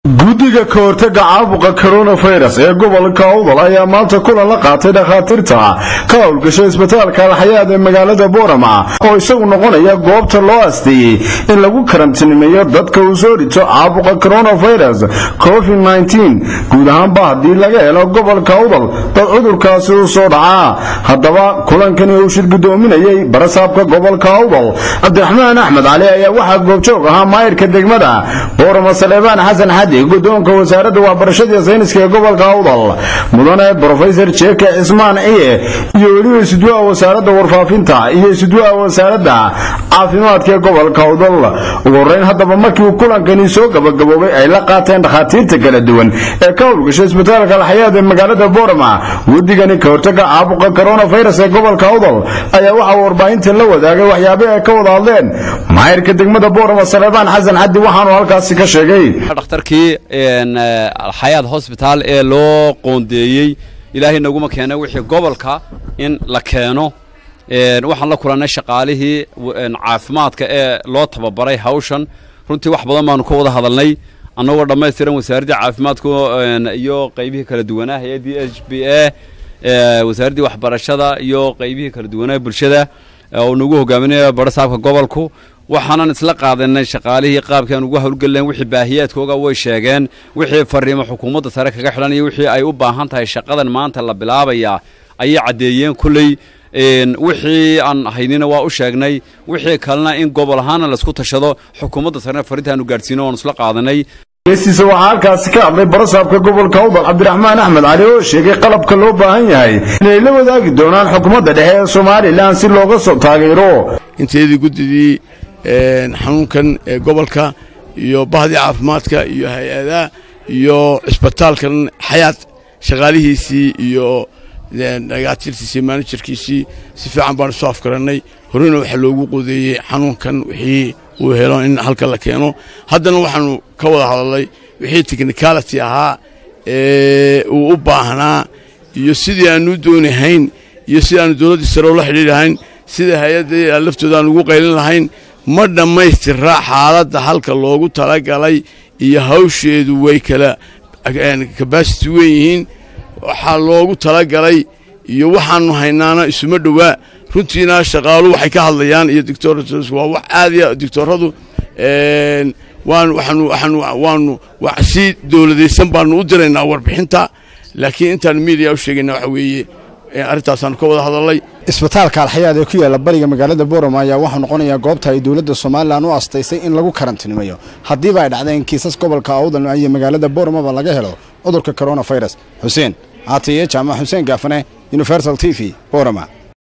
guddiga ka hortaga caabuqa coronavirus ee gobolka awdal ayaa maanta kulan la qaatay dhakhaatiirta ka howlgasha isbitaalka alxayaad ee magaalada boorama oo isagu noqonaya goobta loo asteeyey in lagu karantiinimeeyo dadka uu soo rito caabuqa coronavirus covid-19 guud ahaanba haddii laga helo gobolka awdal dad cudurkaasi u soo dhacaa haddaba kulankani uu shir gudoominayay barasaabka gobolka awdal cabdiraxmaan axmed cali ayaa waxaa goobjoog ahaa maayirka degmada boorama saleebaan xasan xadi gudoonka wasaaradda waxbarashada iyo sayniska ee gobolka awdal mudane brofesor jeeke cismaan ciye iyo weliba isudwaha wasaaradda warfaafinta iyo isudwaha wasaaradda caafimaadka ee gobolka awdal ugu horeyn haddaba markii uu kulankani soo gabagaboobay ay la qaateen dhakhaatiirta kala duwan ee ka howlgasha isbitaalka alxayaad ee magaalada boorama guddigani ka hortaga caabuqa coronavirus ee gobolka awdal ayaa waxaa warbaahinta la wadaagay waxyaabih ay ka wada hadleen maayirka degmada boorama saleebaan xasan xadi waxaanu halkaasi ka sheegay dhakhtarkii alxayaad hosbitaal ee loo qoondeeyey ilaahay naguma keena wixii gobolka in la keeno waxaan la kulannay shaqaalihii caafimaadka ee loo tababaray hawshan runtii wax badan baanu ka wada hadalnay annagoo dhammaystiran wasaaraddii caafimaadka iyo qaybihii kala duwanaa hay-addii h b a wasaaraddii waxbarashada iyo qaybihii kala duwanaa bulshada oo nagu hogaaminaya barasaabka gobolku waxaanan isla qaadanay shaqaalihii qaabkaan ugu howlgelen wixii baahiyaadkooga way sheegeen wixii fariimo xukuumadda sare kaga xidhan iyo wixii ay u baahan tahay shaqadan maanta la bilaabayaa ayay caddeeyeen kulley wixii aan haynina waa u sheegnay wixii kalena in gobol ahaana laisku tashado xukuumadda sarena farintaanu gaadhsiino oan isla qaadanay geestiisa waxaa halkaasi ka hadlay barasaabka gobolka awdal cabdiraxmaan axmed cali oo sheegay qalabka loo baahan yahay inay la wadaagi doonaan xukuumadda dhexe ee somalilan si looga soo taageero inteedii guddidii xanuunkan ee gobolka iyo bahdii caafimaadka iyo hay-adaha iyo cisbitaalkan xayaad shaqaalihiisii iyo dhagaatiirtiisii maanajarkiisii si fiican baanu soo afgarannay horena waxaa loogu qodeeyey xanuunkan wixii uu helo in halka la keeno haddana waxaanu ka wada hadalnay wixii technicality ahaa ee uu u baahnaa iyo sidii aanu u doonahayn iyo sidii aanu dowladdii sare ula xidhiir lahayn sida hay-adda laftooda aan ugu qaylin lahayn ma dhammaystiraa xaaladda halka loogu talagalay iyo hawsheedu way kala kabasiti weyn yihiin waxaa loogu talagalay iyo waxaannu haynaana isuma dhowaa runtiina shaqaalu waxay ka hadlayaan iyo doctor waa wax aadiya doctorradu waanu si dowladaysan baanu u diraynaa warbixinta laakiin intaanu miidiya u sheegayna waxa weeye arrintaasaan ka wada hadalnay isbitaalka alxayaad ee ku yaalla bariga magaalada boorama ayaa waxuu noqonayaa goobta ay dowladda somalilan u astaysay in lagu karantiinimeeyo haddiiba ay dhacdeen kiisas gobolka awdal iyo magaalada booramaba laga helo cudurka coronavirus xuseen caatiye jaamac xuseen gaafane universal t v boorama